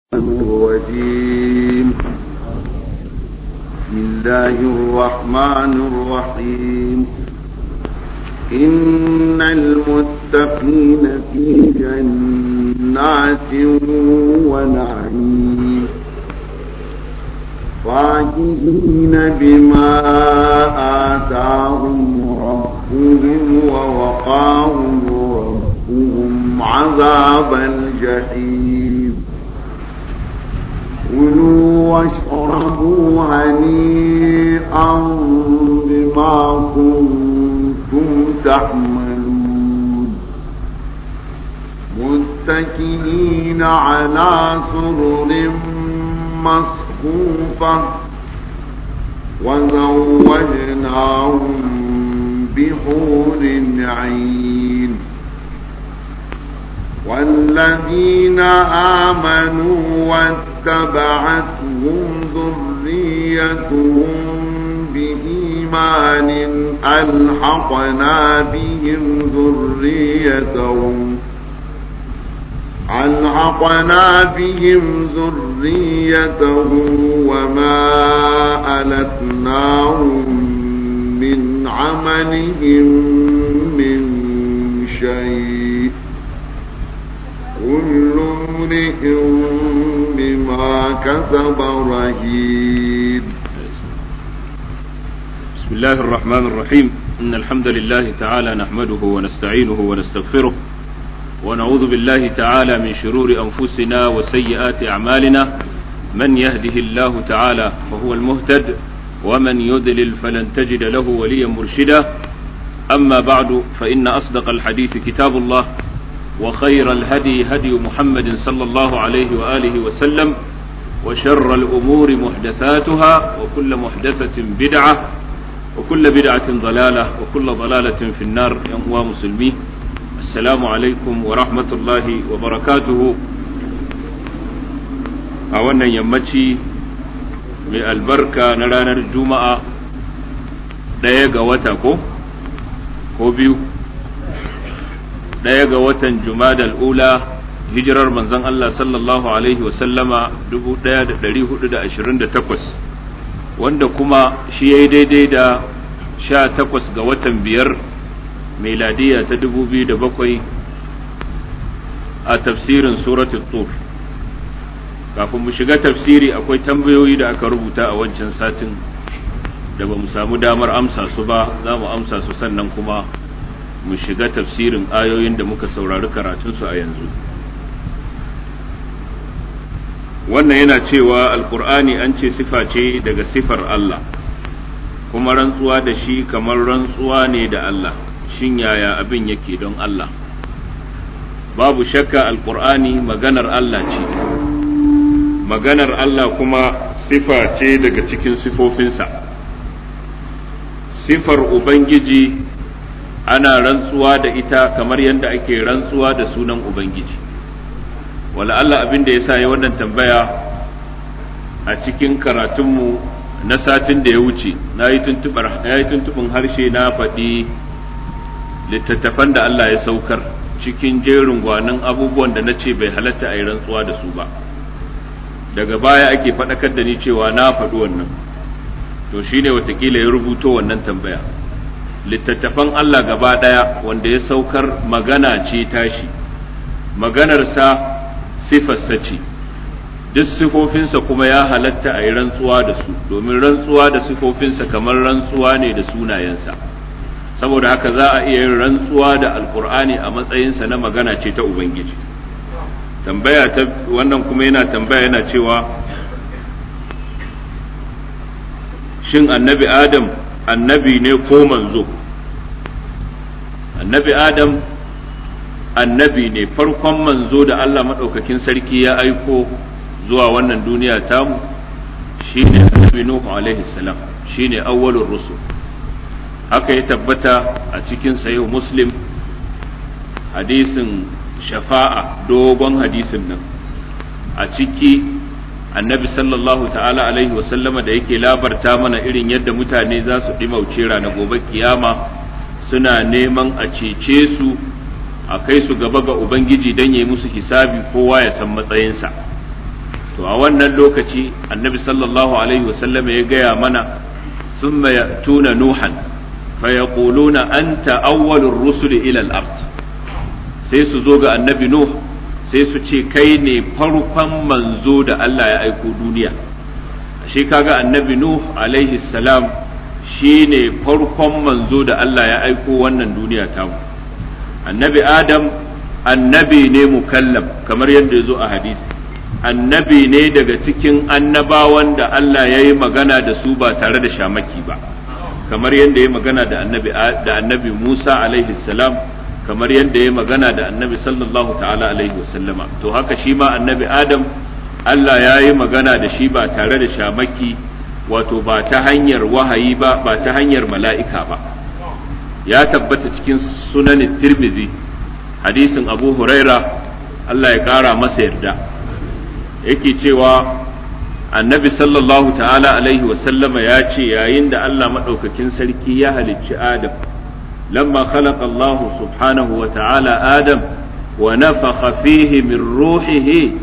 الرجيم بسم الله الرحمن الرحيم إن المتقين في جنات ونعيم فاكهين بما آتاهم ربهم ووقاهم ربهم عذاب الجحيم كلوا واشربوا هنيئا بما كنتم تعملون متكئين على سرر مصفوفة وزوجناهم بحور عين والذين آمنوا واتبعتهم ذريتهم بإيمان ألحقنا بهم ذريتهم ألحقنا بهم ذريتهم وما ألتناهم من عملهم من شيء كل امرئ بما كسب رهين بسم الله الرحمن الرحيم إن الحمد لله تعالى نحمده ونستعينه ونستغفره ونعوذ بالله تعالى من شرور أنفسنا وسيئات أعمالنا من يهده الله تعالى فهو المهتد ومن يضلل فلن تجد له وليا مرشدا أما بعد فإن أصدق الحديث كتاب الله وخير الهدي هدي محمد صلى الله عليه وآله وسلم وشر الأمور محدثاتها وكل محدثة بدعة وكل بدعة ضلالة وكل ضلالة في النار يا مسلمين السلام عليكم ورحمة الله وبركاته أولا يمتي من البركة نرانا الجمعة دايقة وتكو ko biyu ɗaya ga watan jumadal ula hijirar manzon Allah sallallahu alaihi wasallama 1428 wanda kuma shi ya yi daidai da sha takwas ga watan biyar meladiya ta 2007 a tafsirin suratul tur kafin mu shiga tafsiri akwai tambayoyi da aka rubuta a wancan satin da ba mu samu damar amsa su ba za mu amsa su sannan kuma mu shiga tafsirin ayoyin da muka saurari karatunsu a yanzu wannan yana cewa alkur'ani an ce sifa ce daga sifar Allah kuma rantsuwa da shi kamar rantsuwa ne da Allah shin yaya abin yake don Allah babu shakka alkur'ani maganar Allah ce maganar Allah kuma sifa ce daga cikin sifofinsa sifar ubangiji ana rantsuwa da ita kamar yadda ake rantsuwa da sunan ubangiji wala Allah abin da ya sa ya wannan tambaya a cikin karatunmu na satin da ya wuce na yi tuntuɓin harshe na faɗi littattafan da Allah ya saukar cikin jerin gwanin abubuwan da na ce bai halatta a yi rantsuwa da su ba daga baya ake faɗakar da ni cewa na faɗi wannan to shine watakila ya rubuto wannan tambaya littattafan Allah gaba ɗaya wanda ya saukar magana ce tashi maganarsa sifarsa ce duk sifofinsa kuma ya halatta a yi rantsuwa da su domin rantsuwa da sifofinsa kamar rantsuwa ne da sunayensa saboda haka za a iya yin rantsuwa da alkur'ani a matsayinsa na magana ce ta ubangiji tambaya ta wannan kuma yana tambaya yana cewa shin annabi adam annabi ne ko manzo annabi adam annabi ne farkon manzo da Allah maɗaukakin sarki ya aiko zuwa wannan duniya tamu shine annabi nuhu alaihi salam shine awwalur rusul haka ya tabbata a cikin sayo muslim hadisin shafa'a dogon hadisin nan a ciki annabi sallallahu ta'ala alaihi wasallama da yake labarta mana irin yadda mutane za su ɗimauce rana gobe kiyama suna neman a cece su a kai su gaba ga ubangiji don yi musu hisabi kowa ya san matsayinsa to a wannan lokaci annabi sallallahu alaihi wasallam ya gaya mana ثم يأتون نوحا فيقولون أنت أول الرسل إلى الأرض sai su zo ga annabi Nuh sai su ce kai ne farkon manzo da Allah ya aiko duniya shi kaga annabi Nuh alaihi salam shi ne farkon manzo da Allah ya aiko wannan duniya tamu annabi Adam annabi ne mukallam kamar yadda ya zo a hadisi annabi ne daga cikin annabawan da Allah ya yi magana da su ba tare da shamaki ba kamar yadda ya magana da annabi da annabi Musa alaihi salam kamar yadda ya magana da annabi sallallahu ta'ala alaihi wasallama to haka shi ma annabi Adam Allah ya yi magana da shi ba tare da shamaki wato ba ta hanyar wahayi ba ba ta hanyar mala'ika ba ya tabbata cikin sunanin tirmidhi hadisin abu huraira Allah ya kara masa yarda yake cewa annabi sallallahu ta'ala alaihi wasallama ya ce yayin da Allah maɗaukakin sarki ya halicci Adam lamma khalaqa Allah subhanahu wa ta'ala Adam wa nafakha fihi min ruhihi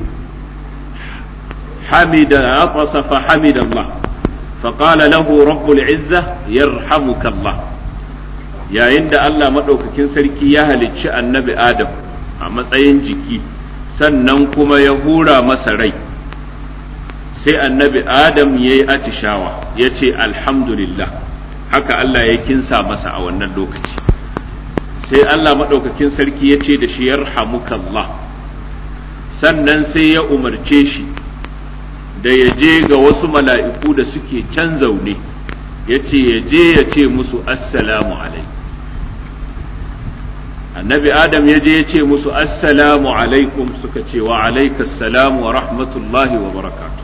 hamida atasa fa hamida Allah فقال له رب العزة يرحمك الله yayin da Allah maɗaukakin sarki ya halicci annabi Adam a matsayin jiki sannan kuma ya hura masa rai sai annabi adam ya yi atishawa ya ce alhamdulillah haka Allah ya kinsa masa a wannan lokaci sai Allah maɗaukakin sarki ya ce da shi yarhamukallah sannan sai ya umarce shi da ya je ga wasu mala'iku da suke can zaune ya ce ya je ya ce musu assalamu alaikum annabi adam ya je ya ce musu assalamu alaikum suka ce wa alaikassalamu wa rahmatullahi wa barakatu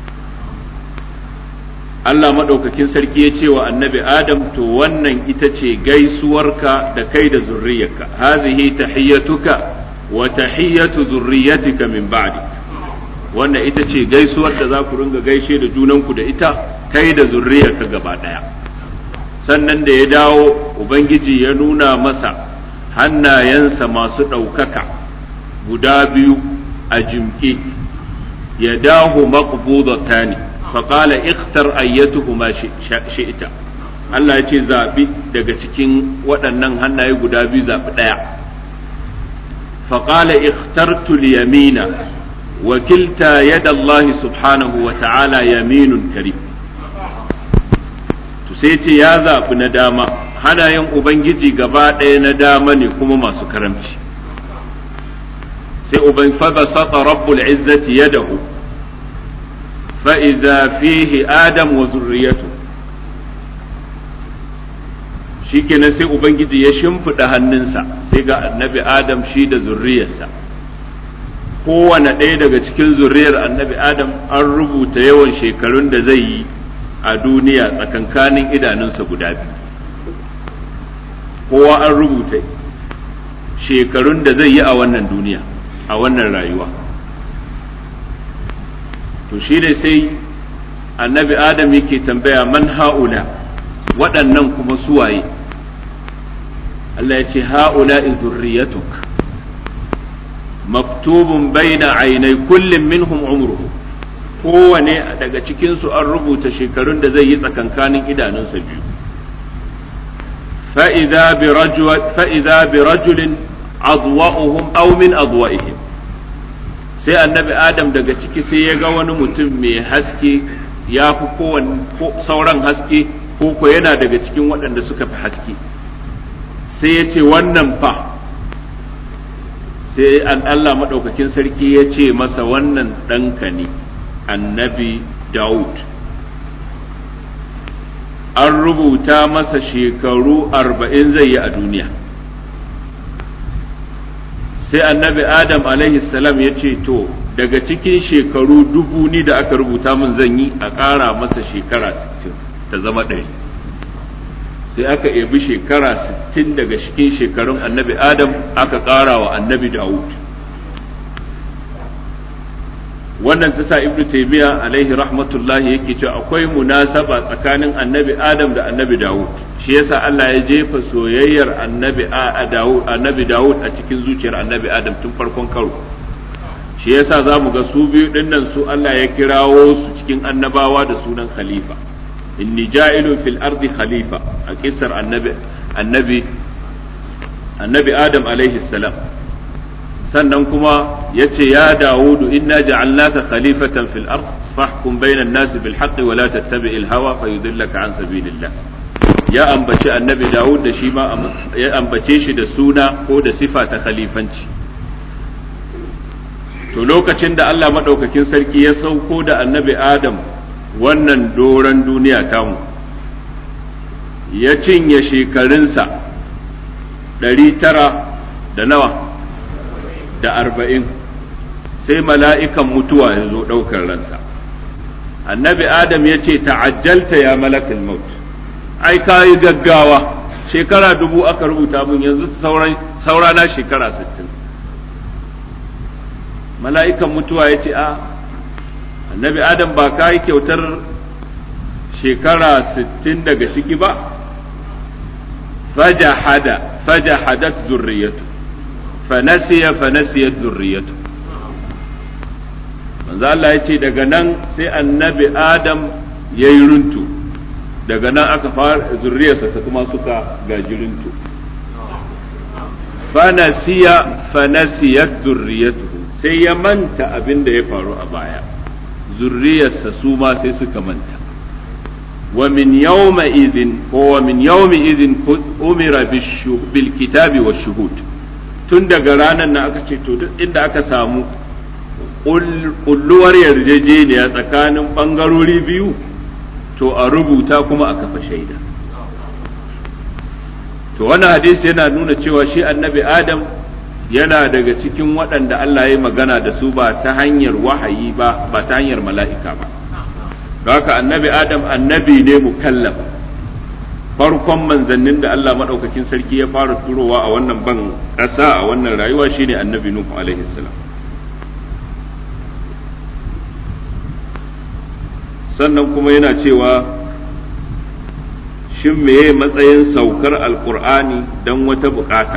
Allah maɗaukakin sarki ya ce wa annabi adam to wannan ita ce gaisuwarka da kai da zurriyarka hazihi tahiyyatuka wa tahiyyatu zurriyatika min ba'di wannan ita ce gaisuwar da za ku ringa gaishe da junanku da ita kai da zurriyarka gaba ɗaya sannan da ya dawo ubangiji ya nuna masa hannayensa masu ɗaukaka guda biyu a jimke ya dahu maqbudata ne faƙala ikhtar ayyatuhuma shi'ita Allah ya ce zaɓi daga cikin waɗannan hannaye guda biyu zaɓi ɗaya faƙala ikhtartu yamina wakilta yada Allah subhanahu wa ta'ala yaminun karim to sai ce ya zaɓi na dama hanayen Ubangiji gaba ɗaya na dama ne kuma masu karamci sai uban fada sata rabbul izzati yadahu fa idza fihi adam wa zurriyatu shikenan sai ubangiji ya shimfiɗa hannunsa sai ga annabi adam shi da zurriyarsa kowane ɗaya daga cikin zurriyar annabi adam an rubuta yawan shekarun da zai yi a duniya tsakankanin idanunsa guda biyu kowa an rubuta shekarun da zai yi a wannan duniya a wannan rayuwa to shi ne sai annabi adam yake tambaya man ha'ula waɗannan kuma suwaye Allah ya ce ha'ula zurriyatuk maktubun baina ainai kullum minhum umruhu kowane daga cikinsu an rubuta shekarun da zai yi tsakankanin idanunsa biyu فإذا برجل فإذا برجل أضوأهم أو من أضوئهم sai annabi adam daga ciki sai ya ga wani mutum mai haske ya fi sauran haske ko ko yana daga cikin waɗanda suka fi haske sai ya ce wannan fa sai Allah maɗaukakin sarki ya ce masa wannan ɗanka ne annabi Dawud an rubuta masa shekaru arba'in zai yi a duniya sai annabi adam salam ya ce to daga cikin shekaru dubu ni da aka rubuta min zan yi a ƙara masa shekara 60 ta zama ɗari sai aka ebi shekara 60 daga cikin shekarun annabi adam aka ƙara wa annabi dawud wannan ta sa ibnu taymiya alaihi rahmatullahi yake cewa akwai munasaba tsakanin annabi adam da annabi dawud shi yasa Allah ya jefa soyayyar annabi a dawud annabi dawud a cikin zuciyar annabi adam tun farkon karo shi yasa za mu ga su biyu dinnan su Allah ya kirawo su cikin annabawa da sunan khalifa inni ja'ilun fil ardi khalifa a kissar annabi annabi annabi adam alaihi salam sannan kuma yace ya dawudu inna ja'alnaka khalifatan fil ard fahkum bainan nasi bil haqqi wa la tattabi'il hawa fayudillaka an sabilillah ya ambaci annabi dawud da shi ma ya ambace shi da suna ko da sifa ta khalifanci to lokacin da Allah madaukakin sarki ya sauko da annabi adam wannan doron duniya tamu ya cinye shekarunsa ɗari tara da nawa da arba'in sai mala'ikan mutuwa ya zo ɗaukar ransa annabi adam ya ce ta'ajjalta ya malakal maut ai ka yi gaggawa shekara dubu aka rubuta mun yanzu saura na shekara sittin mala'ikan mutuwa ya ce a annabi adam ba ka yi kyautar shekara sittin daga ciki ba fajahada fajahadat zurriyatu fanasiya fanasiyat zurriyatu manzo Allah ya ce daga nan sai annabi adam ya yi runtu daga nan aka fara zurriyarsa ta kuma suka gaji runtu fanasiya fanasiyat zurriyatuhu sai ya manta abin da ya faru a baya zurriyarsa su ma sai suka manta wa min yawma idhin ko wa min yawmi idhin umira bil kitabi wa shuhud tun daga ranar na aka ce to duk inda aka samu kulluwar yarjejeniya tsakanin bangarori biyu to a rubuta kuma a kafa shaida to wannan hadisi yana nuna cewa shi annabi adam yana daga cikin waɗanda Allah ya magana da su ba ta hanyar wahayi ba ba ta hanyar mala'ika ba haka annabi adam annabi ne mukallaf farkon manzannin da Allah maɗaukakin sarki ya fara turowa a wannan ban ƙasa a wannan rayuwa shine annabi nuhu alaihi salam sannan kuma yana cewa shin meye matsayin saukar alkur'ani don wata bukata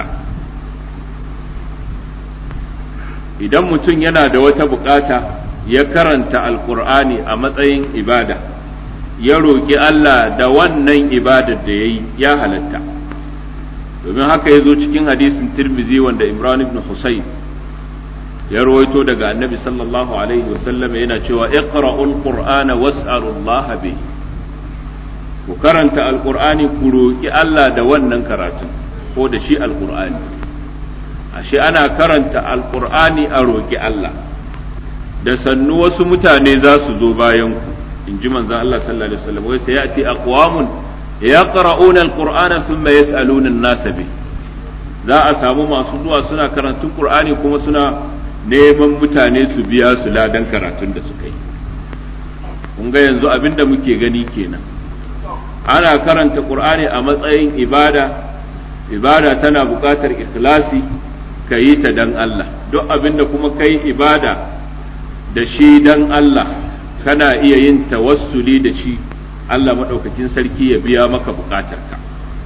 idan mutum yana da wata bukata ya karanta alkur'ani a matsayin ibada ya roƙi Allah da wannan ibadar da ya yi ya halatta domin haka ya zo cikin hadisin tirmizi wanda imran ibn husayn ya rawaito daga annabi sallallahu alaihi wasallam yana cewa iqra'ul qur'ana was'alullaha bihi ku karanta alqur'ani ku roki Allah da wannan karatun ko da shi alqur'ani ashe ana karanta alqur'ani a roki Allah da sannu wasu mutane za su zo bayan ku in ji manzon Allah sallallahu alaihi wasallam wai sayati aqwamun yaqra'una alqur'ana thumma yas'aluna an-nasa bihi za a samu masu zuwa suna karantun qur'ani kuma suna neman mutane su biya su ladan karatun da suka yi kun ga yanzu abin da muke gani kenan ana karanta qur'ani a matsayin ibada ibada tana buƙatar ikhlasi ka yi ta dan Allah duk abin da kuma kai ibada da shi dan Allah kana iya yin tawassuli da shi Allah maɗaukakin sarki ya biya maka buƙatarka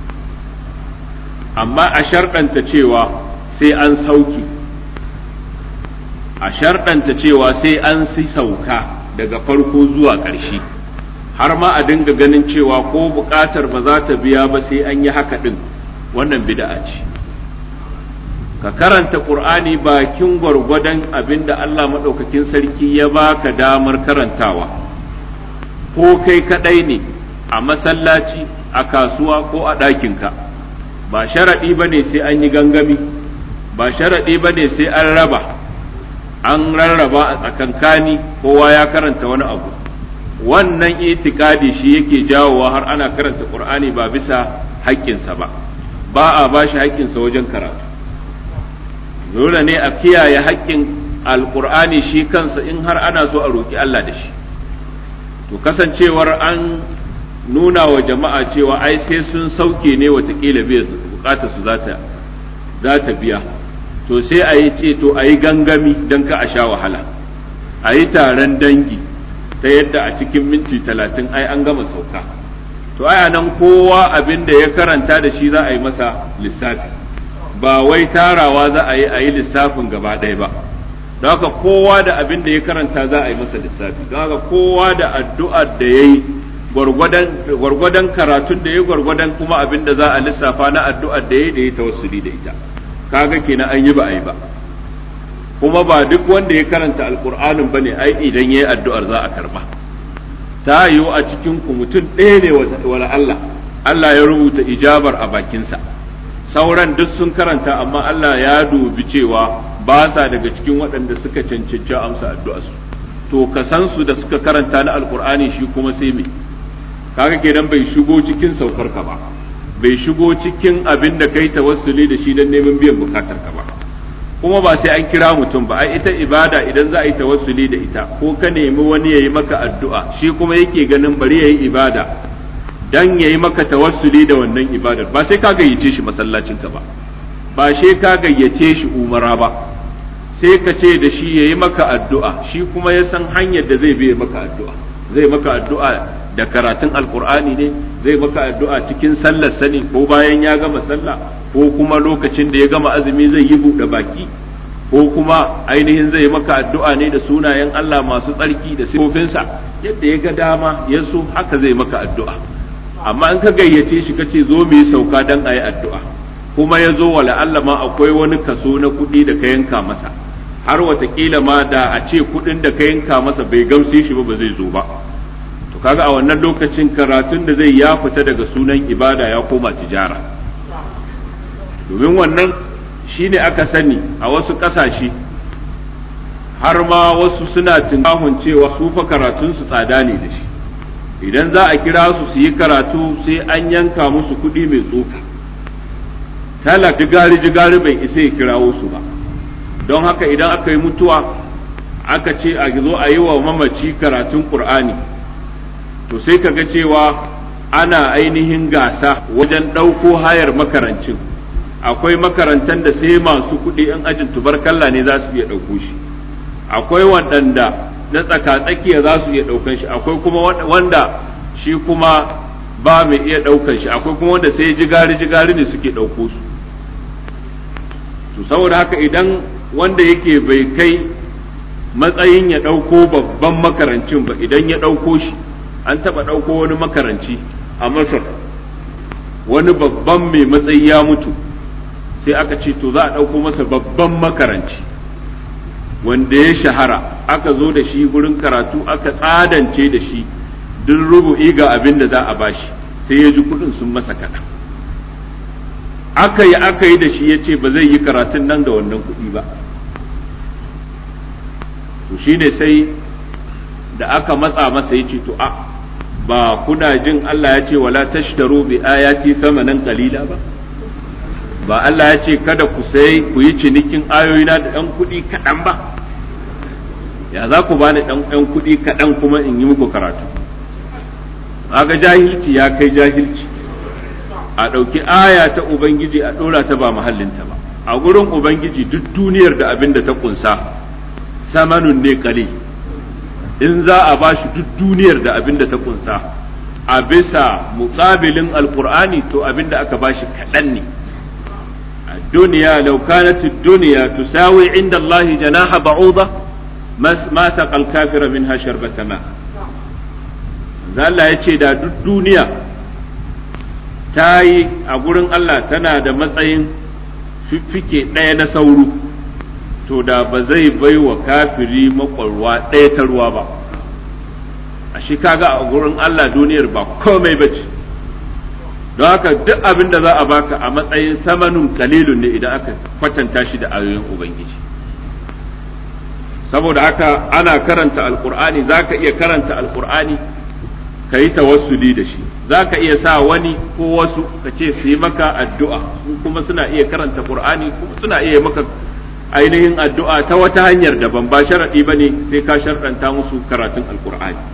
amma a sharɗanta cewa sai an sauki a sharɗanta cewa sai an si sauka daga farko zuwa ƙarshe har ma a dinga ganin cewa ko buƙatar ba za ta biya ba sai an yi haka ɗin wannan bida'a ce ka karanta ƙur'ani bakin gwargwadon abin da Allah maɗaukakin sarki ya baka damar karantawa ko kai kaɗai ne a masallaci a kasuwa ko a ɗakinka ba sharaɗi ba ne sai an yi gangami ba sharaɗi ba ne sai an raba an rarraba a tsakankani kowa ya karanta wani abu wannan itikadi shi yake jawowa har ana karanta qur'ani ba bisa haƙƙinsa ba ba a ba shi haƙƙinsa wajen karatu dole ne a kiyaye haƙƙin alƙur'ani shi kansa in har ana so a roƙi Allah da shi to kasancewar an nuna wa jama'a cewa ai sai sun sauke ne watakila biya bukatar su za ta biya to sai a yi ce to a yi gangami don ka a sha wahala a yi taron dangi ta yadda a cikin minti talatin ai an gama sauka to ai nan kowa abin da ya karanta da shi za a yi masa lissafi ba wai tarawa za a yi a yi lissafin gaba ɗaya ba don haka kowa da abin da ya karanta za a yi masa lissafi don haka kowa da addu'ar da ya yi gwargwadon karatun da ya gwargwadon kuma abin da za a lissafa na addu'ar da ya da ya tawassuli da ita kaga kenan an yi ba a yi ba kuma ba duk wanda ya karanta alkur'anin ba ne ai idan ya yi addu'ar za a karba ta yiwu a cikin ku mutum ɗaya ne wala Allah Allah ya rubuta ijabar a bakinsa sauran duk sun karanta amma Allah ya dubi cewa ba sa daga cikin waɗanda suka cancanci amsa addu'arsu to ka san su da suka karanta na alkur'ani shi kuma sai me kaga kenan bai shigo cikin saukar ka ba bai shigo cikin abin da kai tawassuli da shi don neman biyan bukatar ka ba kuma ba sai an kira mutum ba ai ita ibada idan za a yi tawassuli da ita ko ka nemi wani yayi maka addu'a shi kuma yake ganin bari yayi ibada dan yayi maka tawassuli da wannan ibadar ba sai ka gayyace shi masallacin ka ba ba sai ka gayyace shi umara ba sai ka ce da shi yayi maka addu'a shi kuma ya san hanyar da zai bi maka addu'a zai maka addu'a da karatun alkur'ani ne zai maka addu'a cikin sallar sani ko bayan ya gama sallah ko kuma lokacin da ya gama azumi zai yi buɗe baki ko kuma ainihin zai maka addu'a ne da sunayen Allah masu tsarki da sifofinsa yadda ya ga dama ya so haka zai maka addu'a amma in ka gayyace shi ka ce zo mu yi sauka dan a yi addu'a kuma ya zo wala Allah ma akwai wani kaso na kuɗi da ka yanka masa har watakila ma da a ce kuɗin da ka yanka masa bai gamshe shi ba ba zai zo ba kaga a wannan lokacin karatun da zai ya fita daga sunan ibada ya koma tijara domin wannan shine aka sani a wasu ƙasashe har ma wasu suna tunkahun cewa su fa karatun su tsada ne da shi idan za a kira su su yi karatu sai an yanka musu kuɗi mai tsoka talak jigari jigari bai isa ya kirawo su ba don haka idan aka yi mutuwa aka ce a zo a yi wa mamaci karatun ƙur'ani to sai ka ga cewa ana ainihin gasa wajen ɗauko hayar makarancin akwai makarantar da sai masu kuɗi in ajin tubarkalla ne za su iya ɗauko shi akwai waɗanda na tsaka-tsakiya za su iya ɗaukan shi akwai kuma wanda shi kuma ba mai iya ɗaukan shi akwai kuma wanda sai jigari-jigari ne suke ɗauko su to saboda haka idan wanda yake bai kai matsayin ya ɗauko babban makarancin ba idan ya ɗauko shi an taɓa ɗauko wani makaranci a masar wani babban mai matsayi ya mutu sai aka ce to za a ɗauko masa babban makaranci wanda ya shahara aka zo da shi gurin karatu aka tsadance da shi duk rubu'i ga abin da za a bashi sai ya ji kuɗin sun masa kaɗan aka yi aka yi da shi ya ce ba zai yi karatun nan da wannan kuɗi ba to shine sai da aka matsa masa ya ce to a ba kuna jin Allah ya ce wala tashtaru bi ayati samanan qalila ba ba Allah ya ce kada ku sai ku yi cinikin ayoyina da ɗan kuɗi kaɗan ba ya za ku bani ɗan ɗan kuɗi kaɗan kuma in yi muku karatu ga jahilci ya kai jahilci a ɗauki aya ta ubangiji a ɗora ta ba mahallinta ba a gurin ubangiji duk duniyar da abin da ta kunsa samanun ne kali in za a ba shi duk duniyar da abin da ta kunsa a bisa mutsabilin alkur'ani to abin da aka ba shi kaɗan ne الدنيا لو كانت الدنيا تساوي عند الله جناح بعوضة ما سقى الكافر منها شربة ماء Allah ya ce da duk duniya ta yi a gurin Allah tana da matsayin fiffike ɗaya na sauro to da ba zai bai wa kafiri makwarwa ɗaya ta ruwa ba a shi kaga a gurin Allah duniyar ba komai ba ce don haka duk abin da za a baka a matsayin samanun kalilun ne idan aka kwatanta shi da ayoyin ubangiji saboda haka ana karanta alkur'ani za ka iya karanta alkur'ani ka yi tawassuli da shi za ka iya sa wani ko wasu ka ce su yi maka addu'a kuma suna iya karanta qur'ani kuma suna iya maka ainihin addu'a ta wata hanyar daban ba sharaɗi ba ne sai ka sharɗanta musu karatun alkur'ani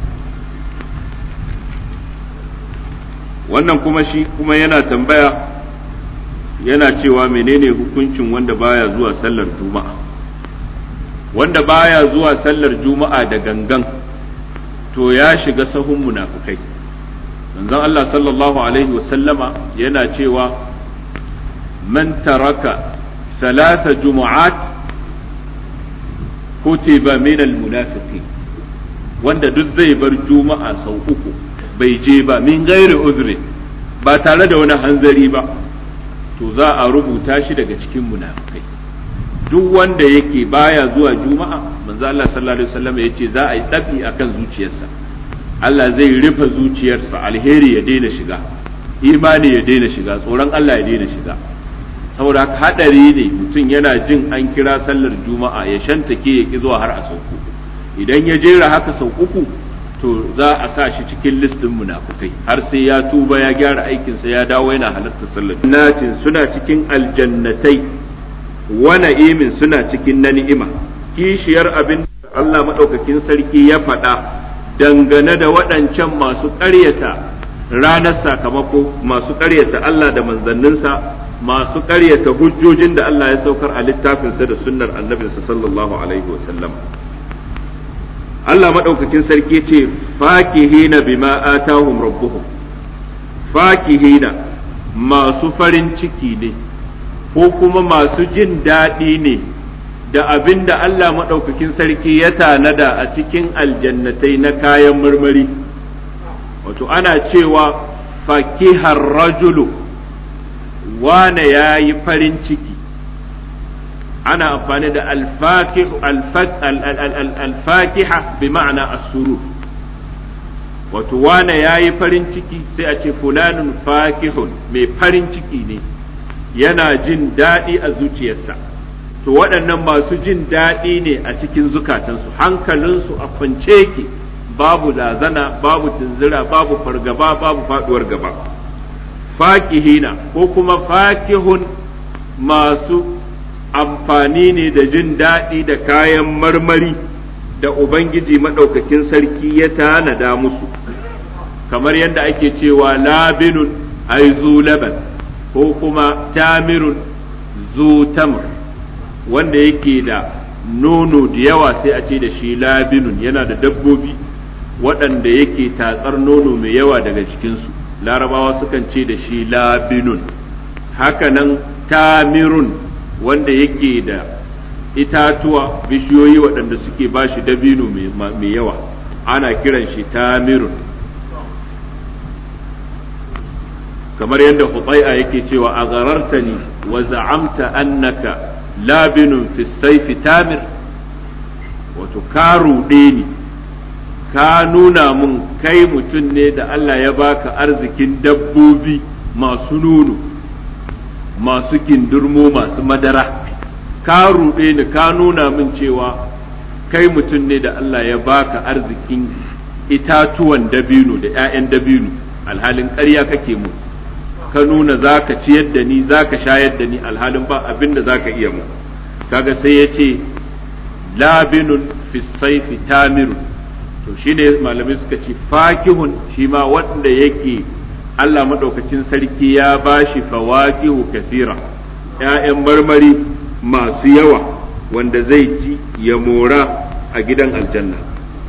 wannan kuma shi kuma yana tambaya yana cewa menene hukuncin wanda baya zuwa sallar juma'a wanda baya zuwa sallar juma'a da gangan to ya shiga sahun munafukai manzon Allah sallallahu alaihi wasallama yana cewa man taraka ثلاث جمعات kutiba minal munafiqin wanda duk zai bar juma'a sau uku bai je ba min gairi uzri ba tare da wani hanzari ba to za a rubuta shi daga cikin munafikai duk wanda yake baya zuwa juma'a manzo Allah sallallahu alaihi wasallam yace za a yi dabi akan zuciyarsa Allah zai rufe zuciyarsa alheri ya daina shiga imani ya daina shiga tsoron Allah ya daina shiga saboda haka hadari ne mutum yana jin an kira sallar juma'a ya shantake ya ki zuwa har a sauku idan ya jera haka sau uku to za a sa shi cikin listin munafukai har sai ya tuba ya gyara aikinsa ya dawo yana halarta sallar natin suna cikin aljannatai wa na'imin suna cikin na ni'ima kishiyar abin Allah madaukakin sarki ya faɗa dangane da waɗancan masu ƙaryata ranar sakamako masu ƙaryata Allah da manzanninsa masu ƙaryata hujjojin da Allah ya saukar a littafinsa da sunnar annabinsa sallallahu alaihi wa sallam Allah maɗaukakin sarki ce fakihina bima atahum rabbuhum fakihina masu farin ciki ne ko kuma masu jin daɗi ne da abin da Allah maɗaukakin sarki ya tanada a cikin aljannatai na kayan marmari wato ana cewa fakihar rajulu wane ya yi farin ciki ana amfani da alfakiha bi ma'ana asuru wato wane ya yi farin ciki sai a ce fulanun fakihun mai farin ciki ne yana jin daɗi a zuciyarsa to waɗannan masu jin daɗi ne a cikin zukatansu hankalinsu a kwance ke babu lazana babu tunzira babu fargaba babu faɗuwar gaba fakihina ko kuma fakihun masu amfani ne da jin daɗi da kayan marmari da Ubangiji maɗaukakin sarki ya tanada musu, kamar yadda ake cewa labinun aizu laban ko kuma tamirun zu tamr wanda yake da nono da yawa sai a ce da shi labinun yana da dabbobi waɗanda yake tatsar nono mai yawa daga cikinsu larabawa sukan ce da shi labinun hakanan tamirun wanda yake da itatuwa bishiyoyi waɗanda suke ba shi dabino mai yawa ana kiran shi tamirun kamar yadda hutsai'a yake cewa a garartani wa za'amta annaka labinun fi saifi tamir wato ka ruɗe ni ka nuna mun kai mutum ne da Allah ya baka arzikin dabbobi masu nono masu kindurmo masu madara ka ruɗe ni ka nuna min cewa kai mutum ne da Allah ya baka arzikin itatuwan dabino da 'ya'yan dabino alhalin ƙarya kake mu ka nuna za ka ciyar da ni za ka shayar da ni alhalin ba abin da za ka iya mu kaga sai ya ce labinun fisaifi tamirun to shine malamai suka ce fakihun shi ma wanda yake Allah maɗaukacin sarki ya bashi fawakihu kasira ‘ya'yan marmari masu yawa wanda zai ci ya mora a gidan aljanna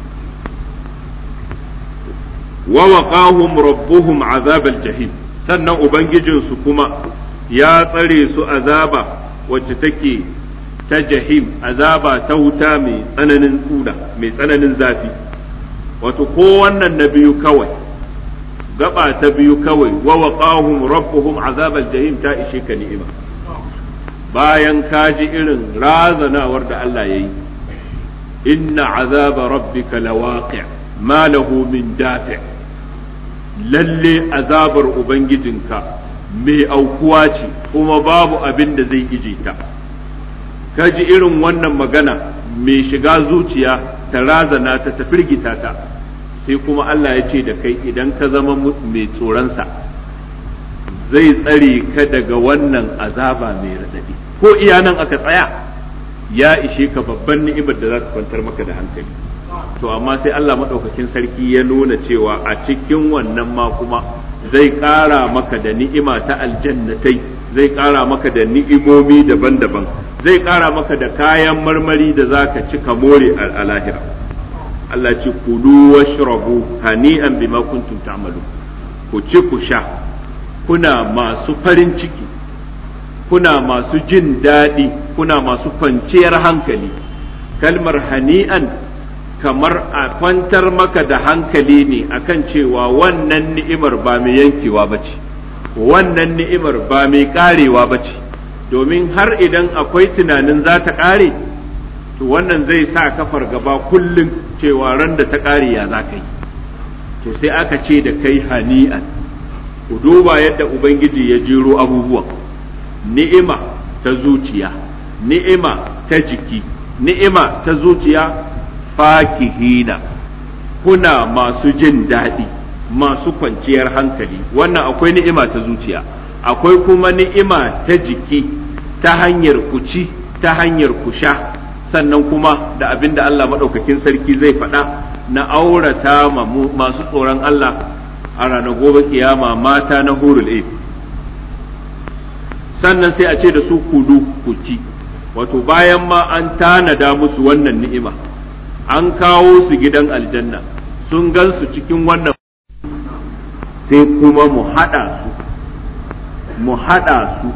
wa waqahum rabbuhum azabal jahim sannan ubangijinsu kuma ya tsare su azaba wacce take ta jahim azaba ta wuta mai tsananin tsuda mai tsananin zafi wato ko wannan na biyu kawai gaba ta biyu kawai wa waqahum rabbuhum azabal jahim ta ishe ka ni'ima bayan ka ji irin razanawar da Allah yayi inna azaba rabbika lawaqi' ma lahu min dafi' lalle azabar ubangijinka mai aukuwa ce kuma babu abin da zai ije ta ka ji irin wannan magana mai shiga zuciya ta razana ta ta firgita ta sai kuma Allah ya ce da kai idan ka zama mai tsoronsa zai tsare ka daga wannan azaba mai raɗaɗi ko iya nan aka tsaya ya ishe ka babban ni'imar da za ta kwantar maka da hankali to amma sai Allah maɗaukakin sarki ya nuna cewa a cikin wannan ma kuma zai ƙara maka da ni'ima ta aljannatai zai ƙara maka da ni'imomi daban-daban zai ƙara maka da kayan marmari da za ka ci ka more a lahira Allah ce kulu washrabu hani'an bima kuntum ta'malu ku ci ku sha kuna masu farin ciki kuna masu jin daɗi kuna masu kwanciyar hankali kalmar hani'an kamar a kwantar maka da hankali ne akan cewa wannan ni'imar ba mai yankewa ba ce wannan ni'imar ba mai karewa ba ce domin har idan akwai tunanin za ta kare to wannan zai sa kafar gaba kullum cewa ran da ta kare ya za ka yi to sai aka ce da kai hani'an ku duba yadda ubangiji ya jero abubuwan ni'ima ta zuciya ni'ima ta jiki ni'ima ta zuciya fakihina kuna masu jin daɗi masu kwanciyar hankali wannan akwai ni'ima ta zuciya akwai kuma ni'ima ta jiki ta hanyar kuci ta hanyar kusha sannan kuma da abin da Allah maɗaukakin sarki zai faɗa na aurata masu tsoron Allah a ranar gobe kiyama mata na hurul sannan sai a ce da su kudu kuci wato bayan ma an tanada musu wannan ni'ima an kawo su gidan aljanna sun gan su cikin wannan sai kuma mu haɗa su mu haɗa su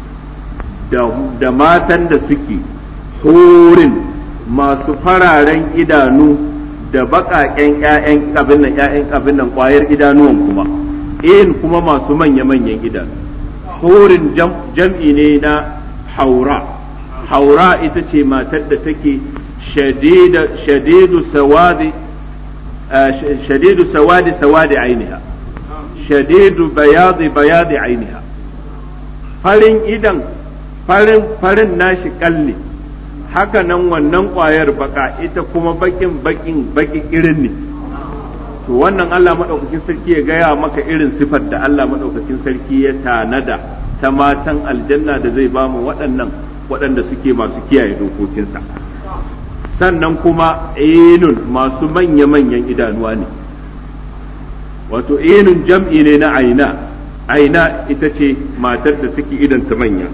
da matan da suke horin masu fararen idanu da baƙaƙen ‘ya'yan abin nan ‘ya'yan abin nan ƙwayar idanuwan kuma in kuma masu manya-manyan idanu horin jam'i ne na haura haura ita ce matar da take shadidu sawadi shadidu sawadi sawadi ainiha shadidu bayadi bayadi ainiha farin idan farin farin nashi kalli haka nan wannan ƙwayar baka ita kuma bakin bakin baki irin ne to wannan Allah madaukakin sarki ya gaya maka irin sifar da Allah madaukakin sarki ya tanada ta matan aljanna da zai bamu waɗannan waɗanda suke masu kiyaye dokokinsa sannan kuma inun masu manya-manyan idanuwa ne wato inun jam'i ne na aina aina ita ce matar da suke idanta manya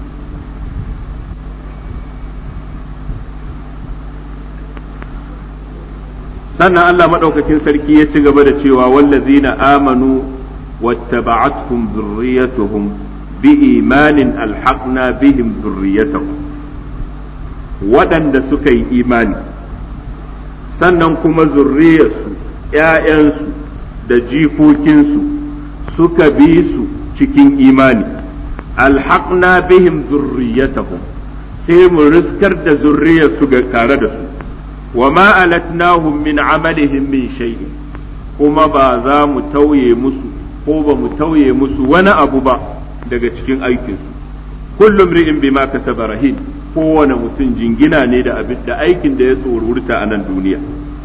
sannan Allah maɗaukakin sarki ya ci gaba da cewa wallazina amanu wattaba'atuhum dhurriyyatuhum biimanin alhaqna bihim dhurriyyatahum waɗanda suka yi imani sannan kuma zurriyarsu ‘ya'yansu da jikokinsu suka bi su cikin imani alhaqna bihim zurriyatahum sai mu riskar da zurriyarsu ga tare da su wa ma alatnahum min amalihim min shay'in kuma ba za mu tauye musu ko ba mu tauye musu wani abu ba daga cikin aikinsu kullum ri'in bima kasaba rahin kowane mutum jingina ne da abin da aikin da ya tsorurta a nan duniya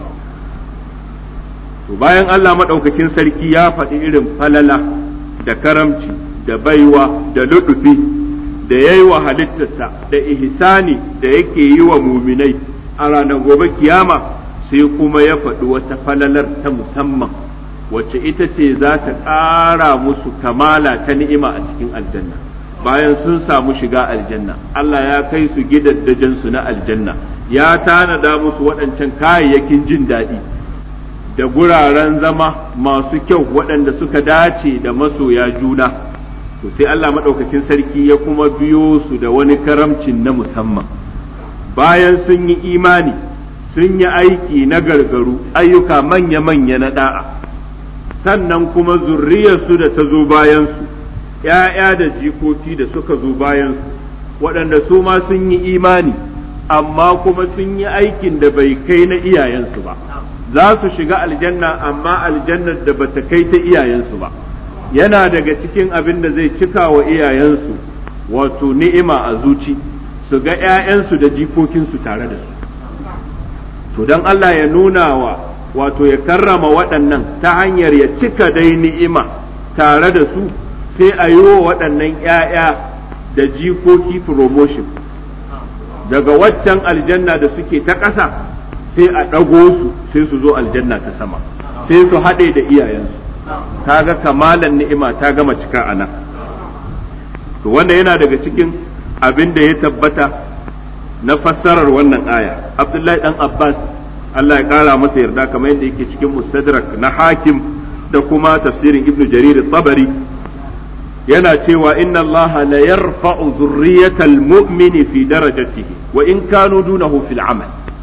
to bayan Allah maɗaukakin sarki ya faɗi irin falala da karamci da baiwa da luɗufi da ya yi wa halittarsa da ihsani da yake yi wa muminai a ranar gobe kiyama sai kuma ya faɗi wata falalar ta musamman wacce ita ce za ta ƙara musu kamala ta ni'ima a cikin aljanna bayan sun samu shiga aljanna Allah ya kai su gidajen na aljanna ya tanada musu waɗancan kayayyakin jin daɗi da guraren zama masu kyau waɗanda suka dace da masoya juna to sai Allah maɗaukakin sarki ya kuma biyo su da wani karamcin na musamman bayan sun yi imani sun yi aiki na gargaru ayyuka manya-manya na da'a sannan kuma zurriyarsu da ta zo bayansu ‘ya'ya da jikoki da suka zo bayansu waɗanda su ma sun yi imani amma kuma sun yi aikin da bai kai na iyayensu ba za su shiga aljanna amma aljannar da bata kai ta iyayensu ba yana daga cikin abin da zai cika wa iyayensu wato ni'ima a zuci su ga ‘ya'yansu da jikokinsu tare da su to don Allah ya nuna wa wato ya karrama waɗannan ta hanyar ya cika dai ni'ima tare da su sai a yi wa waɗannan ‘ya'ya da jikoki promotion daga waccan aljanna da suke ta ƙasa sai a ɗago su sai su zo aljanna ta sama sai su haɗe da iyayensu ta ga kamalan ni'ima ta gama cika a nan to wanda yana daga cikin abin da ya tabbata na fassarar wannan aya abdullahi dan abbas Allah ya kara masa yarda kamar yadda yake cikin mustadrak na hakim da kuma tafsirin ibnu jarir tabari yana cewa inna Allah la yarfa'u dhurriyyatal mu'mini fi darajatihi wa in kanu dunahu fil amal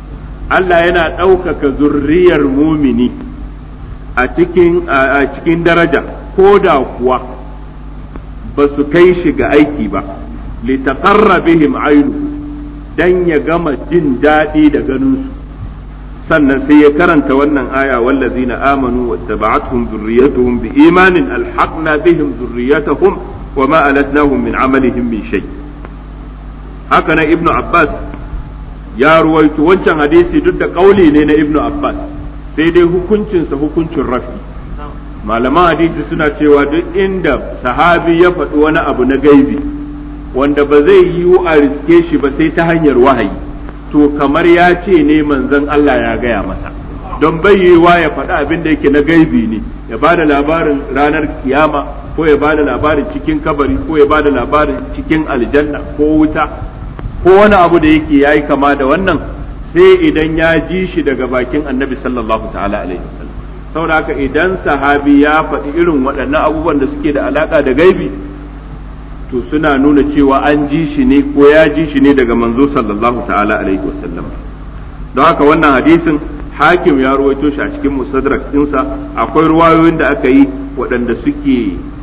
Allah yana ɗaukaka zurriyar mumini a cikin a cikin daraja ko da kuwa ba su kai shi ga aiki ba litaqarra bihim aynu dan ya gama jin daɗi da ganinsu sannan sai ya karanta wannan aya wallazina amanu wattaba'atuhum dhurriyyatuhum biimanin alhaqna bihim dhurriyyatahum wama alatnahum min amalihim min shay haka na ibnu abbas ya ruwaito wancan hadisi duk da kauli ne na ibnu abbas sai dai hukuncinsa hukuncin rafi malaman hadisi suna cewa duk inda sahabi ya faɗi wani abu na gaibi wanda ba zai yiwu a riske shi ba sai ta hanyar wahayi to kamar ya ce ne manzon Allah ya gaya masa don bai yiwuwa ya faɗi abin da yake na gaibi ne ya ba da labarin ranar kiyama ko ya ba da labarin cikin kabari ko ya ba da labarin cikin aljanna ko wuta ko wani abu da yake yayi kama da wannan sai idan ya ji shi daga bakin annabi sallallahu ta'ala alaihi wasallam saboda haka idan sahabi ya faɗi irin waɗannan abubuwan da suke da alaka da gaibi to suna nuna cewa an ji shi ne ko ya ji shi ne daga manzo sallallahu ta'ala alaihi wasallam don haka wannan hadisin hakim ya ruwaito shi a cikin musadrak ɗinsa akwai ruwayoyin da aka yi waɗanda suke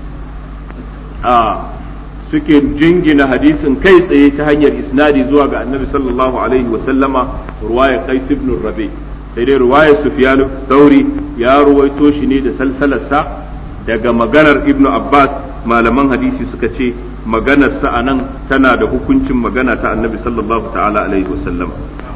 a suke jingina hadisin kai tsaye ta hanyar isnadi zuwa ga annabi sallallahu alaihi wasallama ruwaya qais ibn rabi sai dai ruwaya sufyan thauri ya ruwaito shi ne da salsalarsa daga maganar ibnu abbas malaman hadisi suka ce maganar sa anan tana da hukuncin magana ta annabi sallallahu ta'ala alaihi wasallam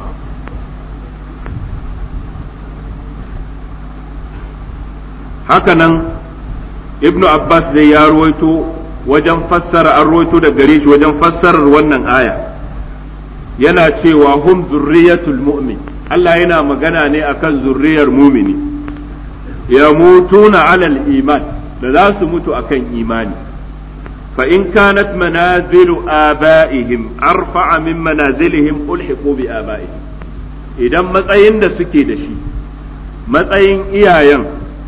hakanan ibnu abbas dai ya ruwaito wajen fassara an ruwaito da gare shi wajen fassarar wannan aya yana cewa hum zurriyatul mu'min Allah yana magana ne akan zurriyar mumini ya mutuna alal iman da za su mutu akan imani fa in kanat manazilu aba'ihim arfa'a min manazilihim ulhiqu bi aba'ihim idan matsayin da suke da shi matsayin iyayen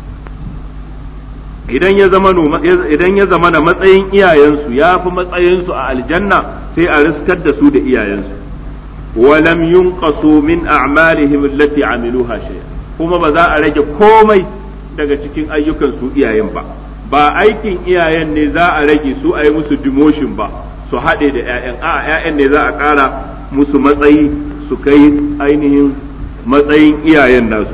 idan ya zama idan ya zama na matsayin iyayensu ya fi matsayinsu a aljanna sai a riskar da su da iyayensu walam yunqasu min a'malihim allati amiluha shay'a kuma ba za a rage komai daga cikin ayyukan su iyayen ba ba aikin iyayen ne za a rage su a yi musu demotion ba su haɗe da 'ya'yan a 'ya'yan ne za a ƙara musu matsayi su kai ainihin matsayin iyayen nasu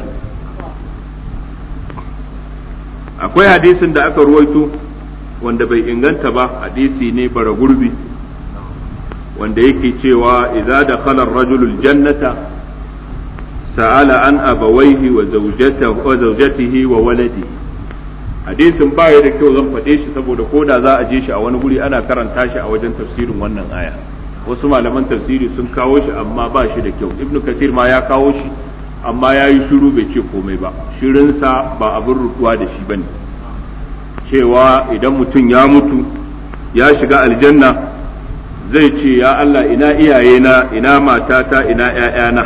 akwai hadisin da aka ruwaito wanda bai inganta ba hadisi ne bara gurbi wanda yake cewa idza dakhala ar-rajulu al-jannata sa'ala an abawayhi wa zawjatihi wa zawjatihi wa waladihi hadisin ba ya da kyau zan faɗe shi saboda ko da za a je shi a wani guri ana karanta shi a wajen tafsirin wannan aya wasu malaman tafsiri sun kawo shi amma ba shi da kyau ibnu kasir ma ya kawo shi amma ya yi shiru bai ce komai ba shirinsa ba abin rutuwa da shi bane cewa idan mutum ya mutu ya shiga aljanna zai ce ya Allah ina iyayena ina matata ina ‘ya'yana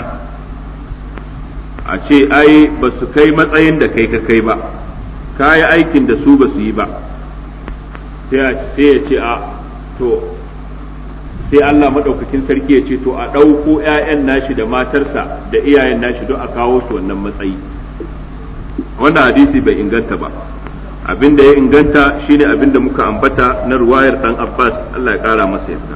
a ce ai ba su kai matsayin da kai ka kai ba ka yi aikin da su ba su yi ba sai ya ce a to sai Allah maɗaukakin sarki ya ce to a ɗauko ‘ya'yan nashi da matarsa da iyayen nashi don a kawo su wannan matsayi wannan hadisi bai inganta ba abin da ya inganta shine abin da muka ambata na ruwayar ɗan Abbas Allah ya ƙara masa yarda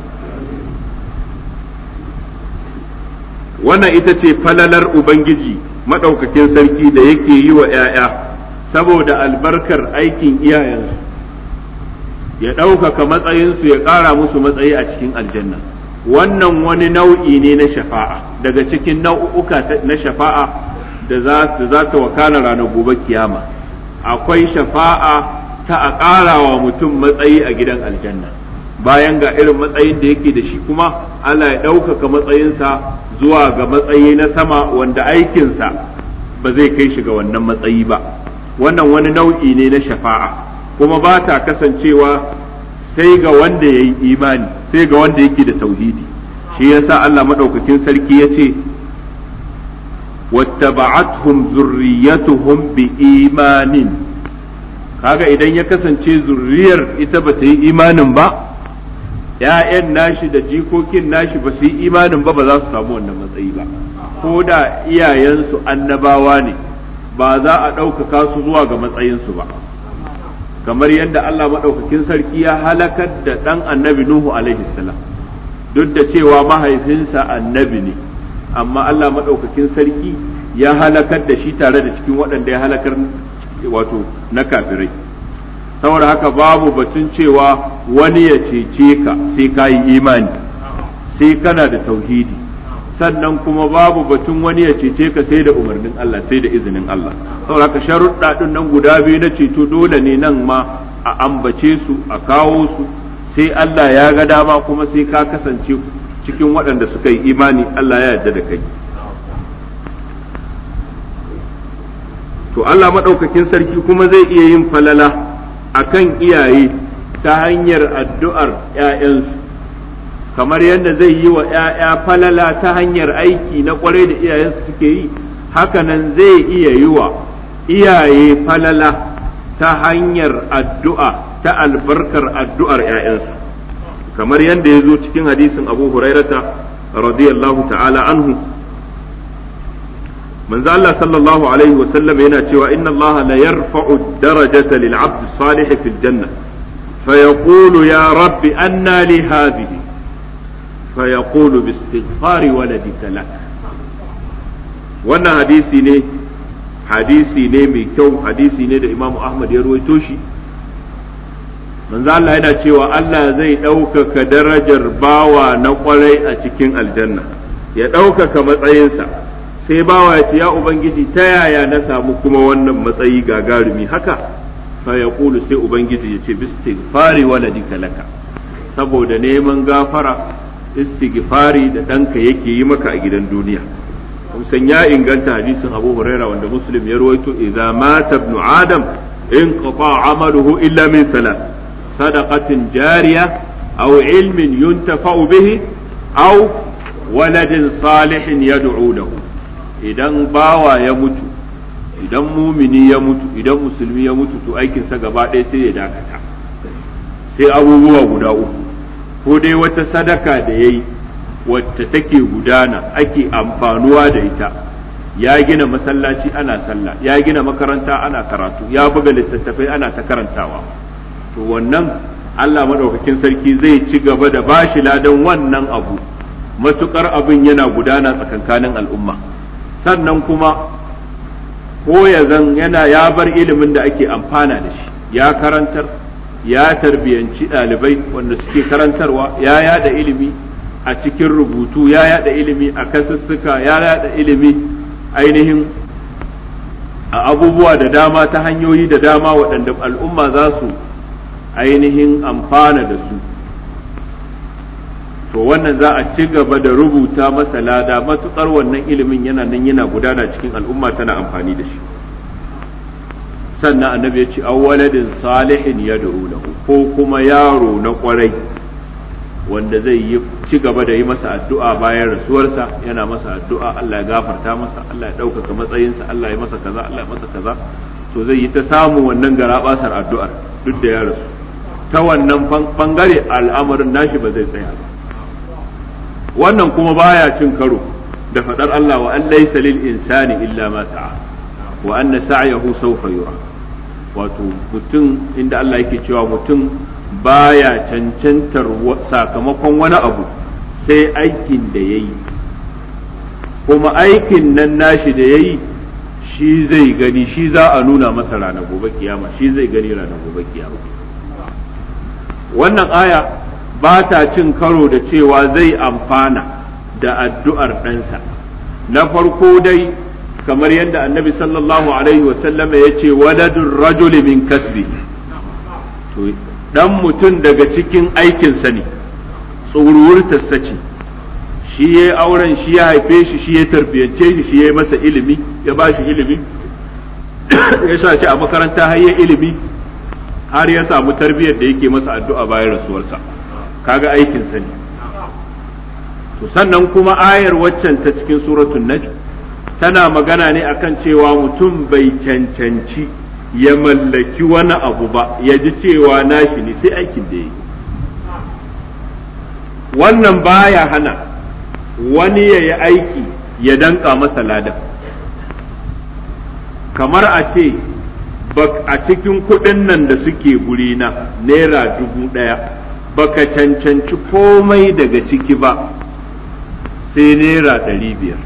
wannan ita ce falalar Ubangiji maɗaukakin sarki da yake yi wa ‘ya'ya saboda albarkar aikin iyayensu ya ɗaukaka matsayinsu ya ƙara musu matsayi a cikin aljanna wannan wani nau'i ne na shafa'a daga cikin nau'uka na shafa'a da za ta wakana ranar gobe kiyama akwai shafa'a ta a ƙara wa mutum matsayi a gidan aljanna bayan ga irin matsayin da yake da shi kuma Allah ya ɗaukaka matsayinsa zuwa ga matsayi na sama wanda aikinsa ba zai kai shi ga wannan matsayi ba wannan wani nau'i ne na shafa'a kuma ba ta kasancewa sai ga wanda ya yi imani sai ga wanda yake da tauhidi shi yasa Allah maɗaukakin sarki ya ce wattaba'athum zurriyatuhum bi imanin kaga idan ya kasance zurriyar ita ba ta yi imanin ba ‘ya'yan nashi da jikokin nashi ba su yi imanin ba ba za su samu wannan matsayi ba ko da iyayensu annabawa ne ba za a ɗaukaka su zuwa ga matsayinsu ba kamar yadda Allah maɗaukakin sarki ya halakar da ɗan annabi Nuhu alaihi salam duk da cewa mahaifinsa annabi ne amma Allah maɗaukakin sarki ya halakar da shi tare da cikin waɗanda ya halakar wato na kafirai saboda haka babu batun cewa wani ya cece ka sai ka yi imani sai kana da tauhidi sannan kuma babu batun wani ya cece ka sai da umarnin Allah sai da izinin Allah saboda haka sharuɗa ɗin nan guda biyu na ceto dole ne nan ma a ambace su a kawo su sai Allah ya ga dama kuma sai ka kasance cikin waɗanda suka yi imani Allah ya yarda da kai to Allah maɗaukakin sarki kuma zai iya yin falala akan iyaye ta hanyar addu'ar ‘ya'yansu kamar yadda zai yi wa ‘ya'ya falala ta hanyar aiki na ƙwarai da iyayensu suke yi hakanan zai iya yi wa iyaye falala ta hanyar addu'a ta albarkar addu'ar ‘ya'yansu kamar yadda ya zo cikin hadisin abu hurairata radiyallahu ta'ala anhu manzo Allah sallallahu alaihi wa sallam yana cewa inna Allah la yarfa'u darajata lil 'abd salih fil janna فيقول يا رب أنى لي هذه فيقول باستغفار ولدك لك wannan hadisi ne hadisi ne mai kyau hadisi ne da imamu ahmad ya ruwaito shi manzo Allah yana cewa Allah zai ɗaukaka darajar bawa na kwarai a cikin aljanna ya ɗaukaka matsayinsa sai bawa ya ce ya ubangiji ta yaya na samu kuma wannan matsayi gagarumi haka fa ya sai ubangiji ya ce bistighfari waladika laka saboda neman gafara istighfari da ɗanka yake yi maka a gidan duniya san ya inganta hadisin abu huraira wanda muslim ya rawaito idza mata ibnu adam in qata amaluhu illa min salat sadaqatin jariya aw ilmin yuntafa'u bihi aw waladin salihin yad'u lahu idan bawa ya mutu idan mumini ya mutu idan musulmi ya mutu to aikinsa gaba ɗaya sai ya dakata sai abubuwa guda uku ko dai wata sadaka da ya yi wacce take gudana ake amfanuwa da ita ya gina masallaci ana sallah ya gina makaranta ana karatu ya buga littattafai ana ta karantawa to wannan Allah madaukakin sarki zai ci gaba da bashi ladan wannan abu matukar abin yana gudana tsakankanin al'umma sannan kuma ko ya zan yana ya bar ilimin da ake amfana da shi ya karantar ya tarbiyanci ɗalibai wanda suke karantarwa ya yada ilimi a cikin rubutu ya yada ilimi a kasussuka ya yada ilimi ainihin a abubuwa da dama ta hanyoyi da dama waɗanda al'umma za su ainihin amfana da su to wannan za a ci gaba da rubuta masa lada matuƙar wannan ilimin yana nan yana gudana cikin al'umma tana amfani da shi sannan annabi ya ce awwaladin salihin ya lahu ko kuma yaro na kwarai wanda zai yi ci gaba da yi masa addu'a bayan rasuwarsa yana masa addu'a Allah ya gafarta masa Allah ya ɗaukaka matsayinsa Allah ya masa kaza Allah ya masa kaza to zai yi ta samu wannan garabasar addu'ar duk da ya rasu ta wannan bangare al'amarin nashi ba zai tsaya ba wannan kuma baya cin karo da faɗar Allah wa an laysa lil insani illa ma sa'a wa anna sa'yahu sawfa yura wato mutum inda Allah yake cewa mutum baya cancantar sakamakon wani abu sai aikin da ya yi kuma aikin nan nashi da ya yi shi zai gani shi za a nuna masa ranar gobe kiyama shi zai gani ranar gobe kiyama wannan aya ba ta cin karo da cewa zai amfana da addu'ar ɗansa na farko dai kamar yadda annabi sallallahu alaihi wasallama ya ce waladun rajuli min kasbi to dan mutum daga cikin aikinsa ne tsoruwurtarsa ce shi ya auren shi ya haife shi shi ya tarbiyance shi shi ya masa ilimi ya ba shi ilimi ya sa shi a makaranta har ya ilimi har ya samu tarbiyyar da yake masa addu'a bayan rasuwarsa kaga aikinsa ne to sannan kuma ayar waccan ta cikin suratul najm tana magana ne akan cewa mutum bai cancanci ya mallaki wani abu ba ya ji cewa nashi ne sai aikin da ya yi wannan baya hana wani ya yi aiki ya danka masa ladan kamar a ce a cikin kuɗin nan da suke gurina naira dubu ɗaya baka cancanci komai daga ciki ba sai naira ɗari biyar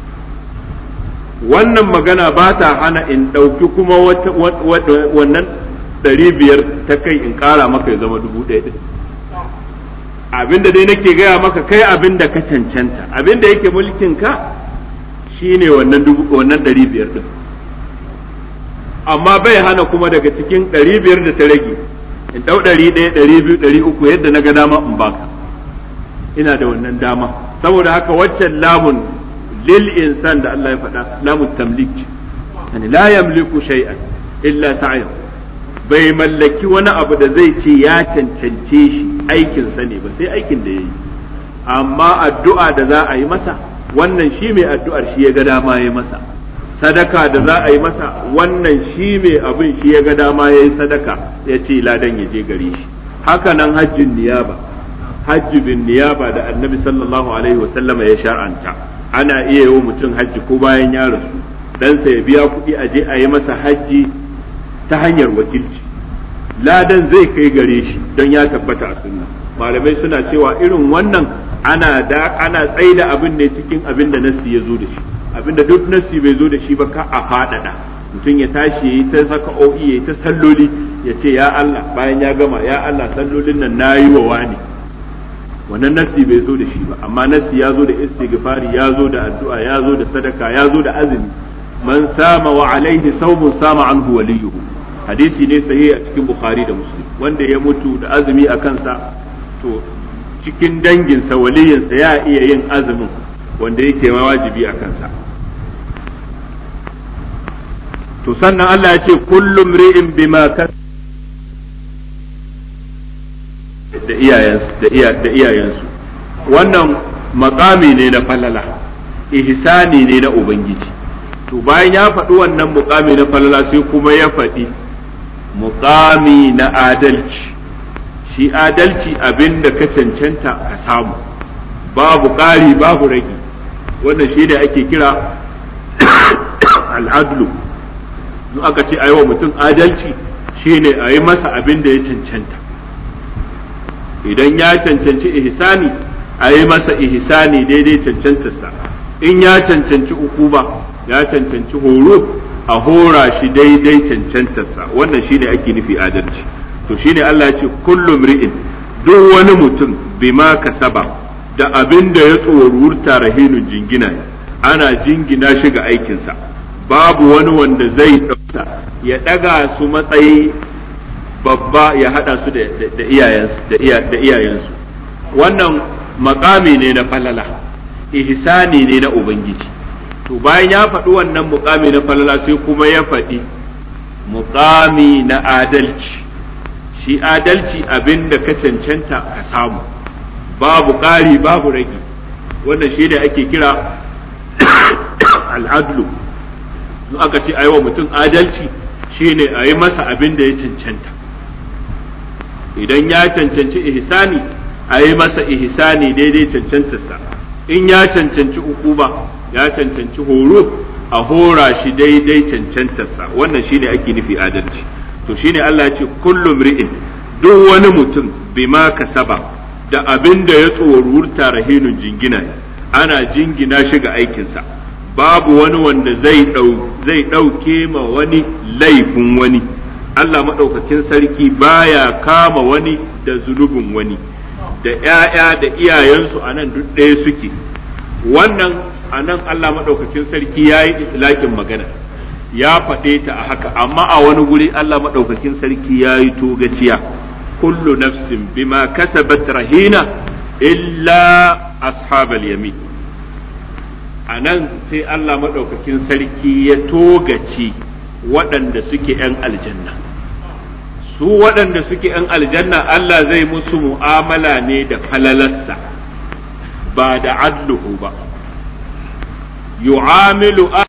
wannan magana ba ta hana in ɗauki kuma wannan ɗari biyar ta kai in ƙara maka ya zama dubu ɗaya abinda dai nake gaya maka kai abinda ka cancanta abinda yake mulkin ka shine wannan wannan ɗari biyar ɗin amma bai hana kuma daga cikin ɗari biyar da ta rage in ɗau ɗari ɗaya ɗari biyu ɗari uku yadda na ga dama in baka ina da wannan dama saboda haka waccan lamun lil insan da Allah ya faɗa lamun tamlik yani la yamliku shay'an illa sa'ya bai mallaki wani abu da zai ce ya cancance shi aikin sa ne ba sai aikin da yayi amma addu'a da za a yi masa wannan shi mai addu'ar shi ya ga dama ya masa sadaka da za a yi masa wannan shi mai abin shi ya ga dama ya yi sadaka ya ce ladan ya je gare shi haka nan hajjin niyaba hajji bin niyaba da annabi sallallahu alaihi wasallama ya shar'anta ana iya yi wa mutum hajji ko bayan ya rasu ɗansa ya biya kuɗi a je a yi masa hajji ta hanyar wakilci ladan zai kai gare shi don ya tabbata a sunna malamai suna cewa irin wannan ana da ana tsaida abin ne cikin abin da nassi ya zo da shi abinda duk nassi bai zo da shi ba ka a faɗaɗa mutum ya tashi ya yi ta zaka'o'i ya yi ta salloli ya ce ya Allah bayan ya gama ya Allah sallolin nan na yi wa wani wannan nassi bai zo da shi ba amma nassi ya zo da istighfari ya zo da addu'a ya zo da sadaka ya zo da azumi man sama wa alaihi sawmun sama anhu waliyuhu hadisi ne sahihi a cikin bukhari da muslim wanda ya mutu da azumi a kansa to cikin danginsa waliyinsa ya iya yin azumin wanda yake ma wajibi a kansa to sannan Allah ya ce kullum ri'in bima kas da iyayensu da iyayensu wannan makami ne na falala ihsani ne na ubangiji to bayan ya faɗi wannan mukami na falala sai kuma ya faɗi mukami na adalci shi adalci abin da ka cancanta ka samu babu ƙari babu rage wannan shi ne ake kira al'adlu in aka ce a yi wa mutum adalci shi ne a yi masa abin da ya cancanta idan ya cancanci ihsani a yi masa ihsani daidai cancantarsa in ya cancanci ukuba ya cancanci horo a hora shi daidai cancantarsa wannan shi ne ake nufi adalci to shi ne Allah ya ce kullum ri'in duk wani mutum bima kasaba da abin da ya tsorurta rahinun jingina ana jingina shi ga aikinsa babu wani wanda zai ɗauka ya ɗaga su matsayi babba ya haɗa su da iyayensu wannan makami ne na falala ihsani ne na ubangiji to bayan ya faɗi wannan mukami na falala sai kuma ya faɗi mukami na adalci shi adalci abin da ka cancanta ka samu babu ƙari babu rage wannan shi ne ake kira al'adlu in aka ce wa mutum adalci shine a yi masa abin da ya cancanta idan ya cancanci ihsani a yi masa ihsani daidai cancantarsa in ya cancanci ukuba ya cancanci horo a hora shi daidai cancantarsa wannan shine ake nufi adalci to shine Allah ya ce kullum ri'in duk wani mutum bima kasaba da abin da ya tsorurta rahinun jingina ana jingina shi ga aikinsa babu wani wanda zai zai ɗauke ma wani laifin wani Allah maɗaukakin sarki baya kama wani da zunubin wani da ‘ya'ya da iyayensu a nan duk ɗaya suke wannan a nan Allah maɗaukakin sarki ya yi itilakin magana ya faɗe ta a haka amma a wani guri Allah maɗaukakin sarki ya yi togaciya kullu nafsin bima kasabat rahina illa ashabal yamin a nan sai Allah maɗaukakin sarki ya togace waɗanda suke ‘yan aljanna su waɗanda suke ‘yan aljanna Allah zai musu mu'amala ne da falalarsa ba da adluhu ba yu'amilu